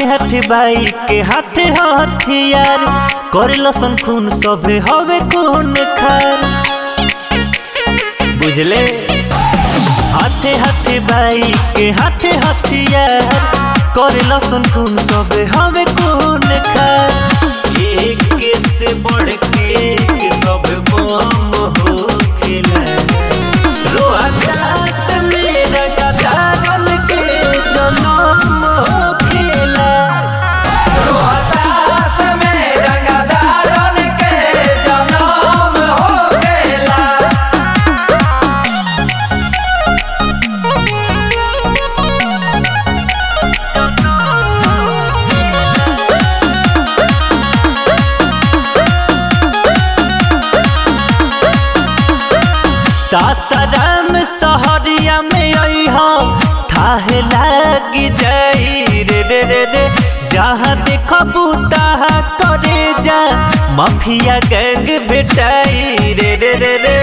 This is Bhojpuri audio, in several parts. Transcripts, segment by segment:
हाथे हाथे बाई के हाथे हथियार करे लसन खून सभे हवे खून खार बुझले हाथे हाथे बाई के हाथे हथियार करे लसन खून सभे हवे खून खार एक से बढ़ के सब बम हो खेला रोहतास मेरा गदारन के जनम हो खेला रोहतास में रंगदारन के जनम होखेला सासाराम सहरिया में अइहा थाहे लागी जाई रे रे रे रे जहाँ देखबू तहाँ करे जा माफिया गैंग बेटाई रे रे रे रे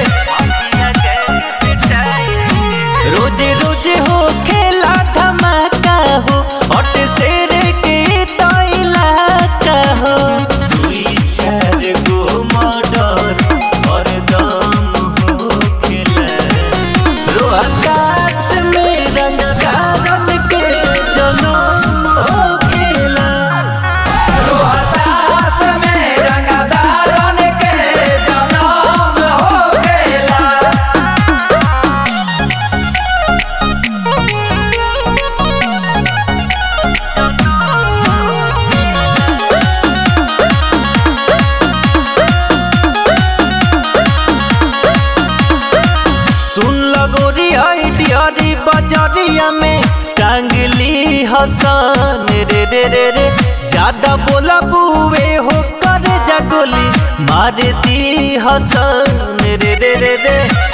रोजे रोजे हो खेला धमाका हो अट शेर के तो इलाका हो दुई चार गो मर्डर और दम हो खेला रोहतास में रंगदारन के जनम हो खेला रोहतास में रंगदारन के जनम होखेला सुन लगोरी आइडियरी बजरिया में टांगली हसन रे रे रे रे ज्यादा बोला बुए हो कर जगोली मार दी हसन रे रे रे रे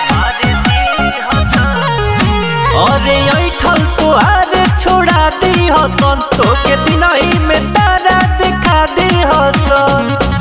अरे ऐठल तो आरे छोड़ा दी हसन तो के दिन ही में तारा दिखा दी हसन